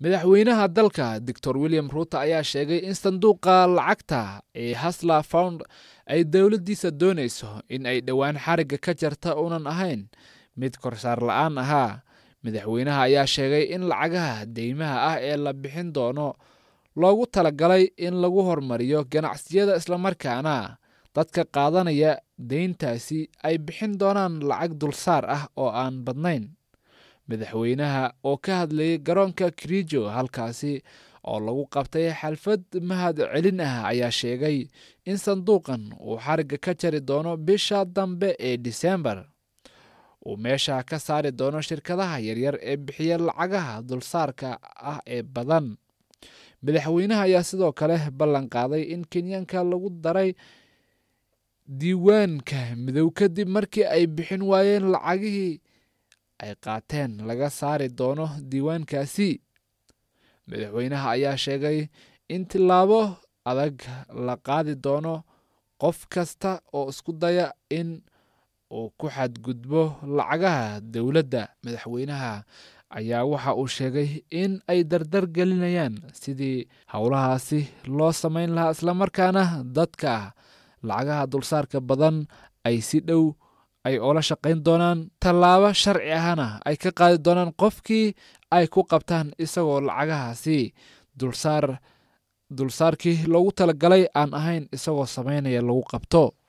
madaxweynaha dalka doctor william ruuto ayaa sheegay in sanduuqa lacagta ee hasla found ay dowladdiisa doonayso in ay dhowaan xarigga ka jarta uunan ahayn mid korsaar la-aan ahaa madaxweynaha ayaa sheegay in lacagaha deymaha ah ee la bixin doono loogu talagalay in lagu hormariyo ganacsiyada islamarkaana dadka qaadanaya deyntaasi ay bixin doonaan lacag dulsaar ah oo aan badnayn madaxweynaha oo ka hadlayay garoonka kirijo halkaasi oo lagu qabtay xalfad mahad celin ah ayaa sheegay in sanduuqan uu xarigga ka jari doono bisha dambe ee disembar uu meesha ka saari doono shirkadaha yaryar ee bixiya lacagaha dulsaarka ah ee badan madaxweynaha ayaa sidoo kale ballan qaaday in kenyaanka lagu daray diiwaanka midow kadib markii ay bixin waayeen lacagihii ay qaateen laga saari doono diiwaankaasi madaxweynaha ayaa sheegay in tillaabo adag la qaadi doono qof kasta oo isku daya in uu ku xadgudbo lacagaha dowladda madaxweynaha ayaa waxa uu sheegay in ay dardar gelinayaan sidii howlahaasi loo samayn lahaa islamarkaana dadka lacagaha dulsaarka badan ay si dhow ay oola shaqayn doonaan tallaabo sharci ahna ay ka qaadi doonaan qofkii ay ku qabtaan isagoo lacagahaasi dulsaar dulsaarkii loogu talagalay aan ahayn isagoo samaynaya lagu qabto